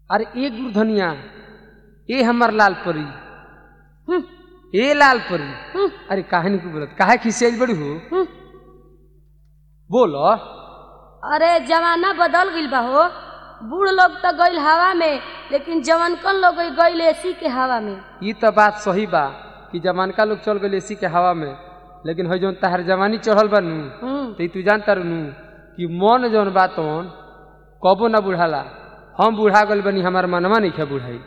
अरे ए गुरधनिया ए हमर लाल परी हम्म, ए लाल परी हम्म, अरे काहे नहीं बोलत काहे खिसियाई बड़ी हो हम्म। बोलो अरे जमाना बदल गईल बा हो बूढ़ लोग तो गईल हवा में लेकिन जवानकन लोग गईल एसी के हवा में ये तो बात सही बा कि जमानका लोग चल गए एसी के हवा में लेकिन है जौन तहार जवानी चढ़ल बा नू हम्म, तो ई तू जानता रहनू कि मन जौन बा तौन कबो ना बुढ़ाला हम बुढ़ा गल बनी हमार मनवा नहीं खे बुढ़ाई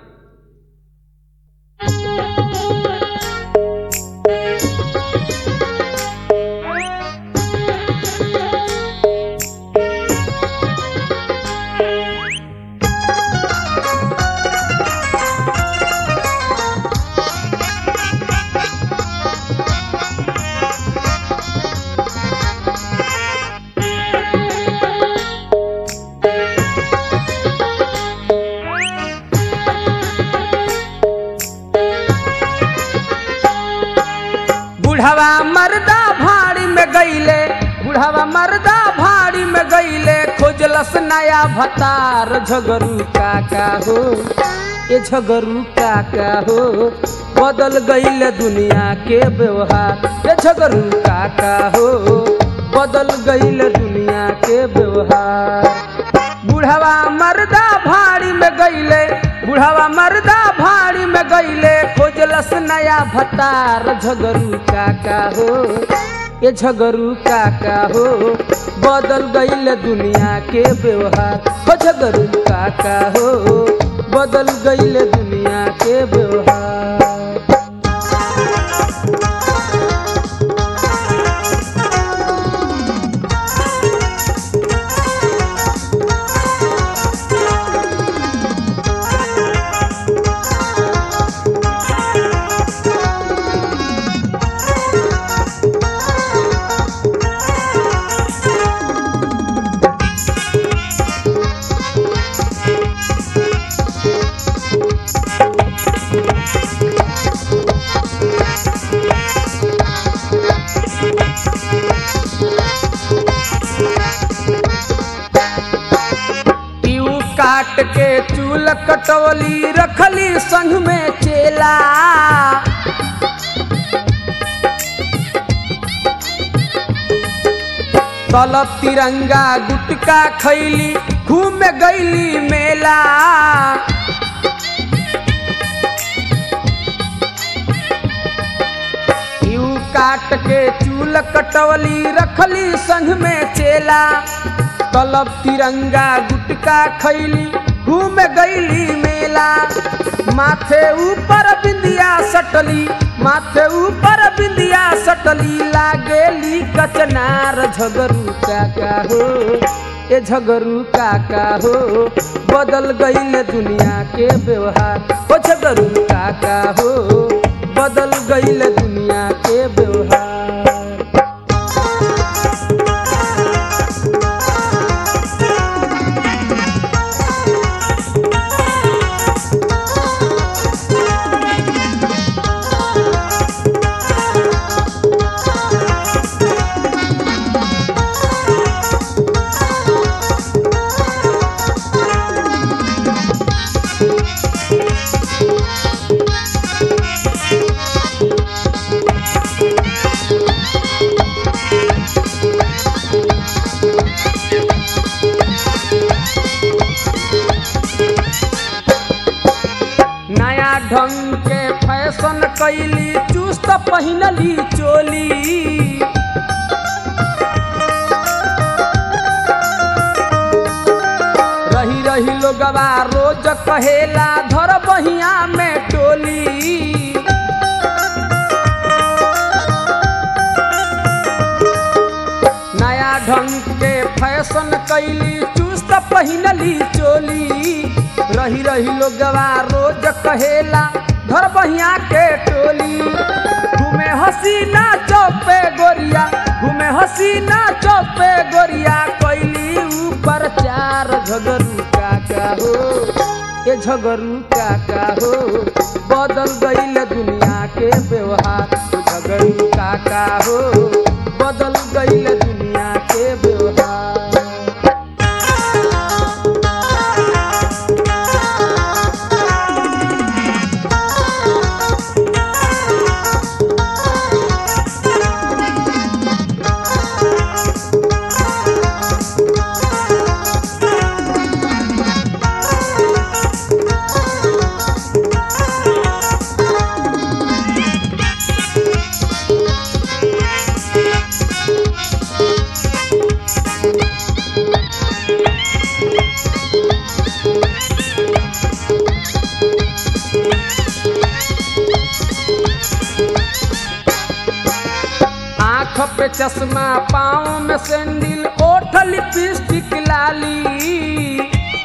बुढ़ावा मर्दा भाड़ी में गईले बुढ़ावा मर्दा भाड़ी में गईले खोजलस नया भतार झगरू काका हो ये झगरू काका हो बदल गईले दुनिया के व्यवहार ये झगरू काका हो बदल गईले दुनिया के व्यवहार बुढ़ावा मर्दा भाड़ी में गईले बुढ़ावा मर्दा भाड़ी में गईले खोजलस नया भतार झगरू काका हो ये झगरू काका हो बदल गईल दुनिया के व्यवहार हो झगरू काका हो बदल गईल दुनिया के व्यवहार पीऊ काट के चूल कटवली रखली संग में चेला तलब तिरंगा गुटका खैली घूम गईली मेला यू काट के चूल कटवली रखली संग में चेला तलब तिरंगा गुटका खैली घूम गईली मेला माथे ऊपर बिंदिया सटली माथे ऊपर बिंदिया सटली लागेली कचनार झगरू काका हो ए झगरू काका हो बदल गईल दुनिया के व्यवहार हो झगरू काका हो बदल गईल दुनिया के व्यवहार नया ढंग के फैशन कैली चुस्त पहिनली चोली रही रही लोगवा रोज कहेला धर बहिया में टोली नया ढंग के फैशन कैली चुस्त पहिनली चोली रही रही लोगवा रोज कहेला धर बहिया के टोली घूमे हसीना चौपे गोरिया घूमे हसीना चौपे गोरिया कैली ऊपर चार झगरू काका हो ये झगरू काका हो बदल गईल दुनिया के व्यवहार झगरू काका हो बदल गईल दुनिया के व्यवहार चश्मा पाँव में सैंडल ओठ लिपस्टिक लाली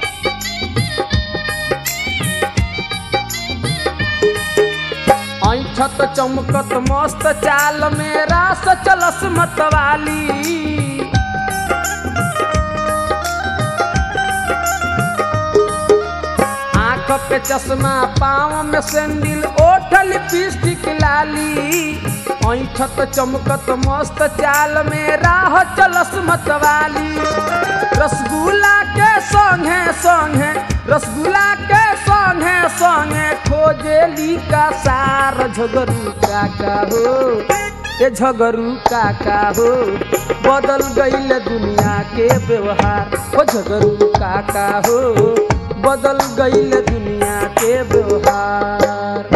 ऐठत चमकत मस्त चाल में रास चलस मतवाली आँख पे चश्मा पाँव में सैंडल ओठ लिपस्टिक लाली ऐठत चमकत मस्त चाल में राह चलस मतवाली रसगुल्ला के संगे संगे रसगुल्ला के संगे संगे खोजेली का सार झगरू काका हो ए झगरू काका हो बदल गईल दुनिया के व्यवहार ओ झगरू काका हो बदल गईल दुनिया के व्यवहार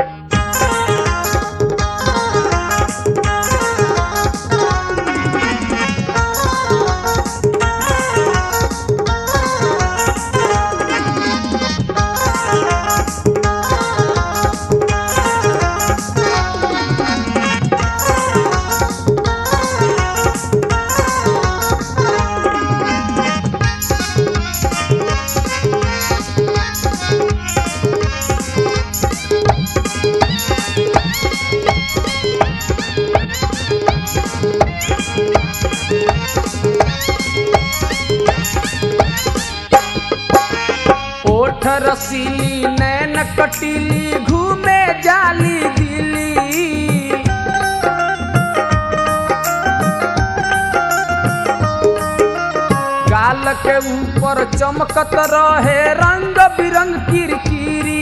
ओठ रसीली नैन कटीली घूमे जाली दिली गाल के ऊपर चमकत रहे रंग बिरंग किरकिरी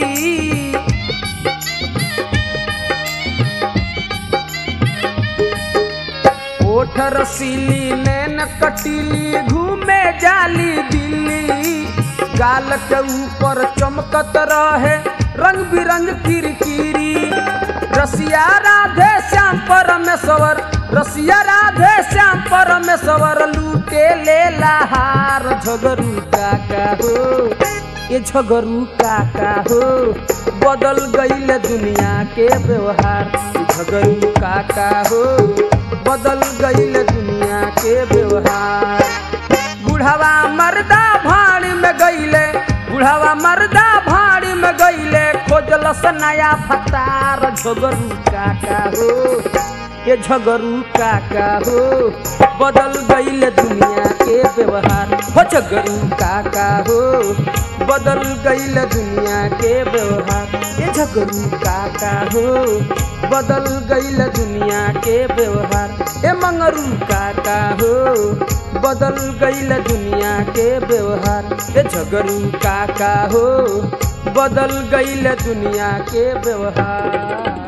ओठ रसीली नैन कटीली घूमे जाली दिल्ली गाल के ऊपर चमकत रहे रंग बिरंग किरकिरी रसिया राधे श्याम परमेश्वर रसिया राधे श्याम परमेश्वर लूटे ले लहार झगरू काका हो ये झगरू काका हो बदल गईल दुनिया के व्यवहार ये झगरू काका हो बदल गईल दुनिया के व्यवहार बुढ़ावा मर्दा भाड़ी में गईले बुढ़ावा मर्दा भाड़ी में गईले खोजलस नया फतार झगरू काका हो ये झगरू काका हो बदल गईल दुनिया के व्यवहार हो झगरू काका हो बदल गईल दुनिया के व्यवहार ये झगरू काका हो बदल गईल दुनिया के व्यवहार ए मंगरू काका हो बदल गईल दुनिया के व्यवहार ए झगरू काका हो बदल गईल दुनिया के व्यवहार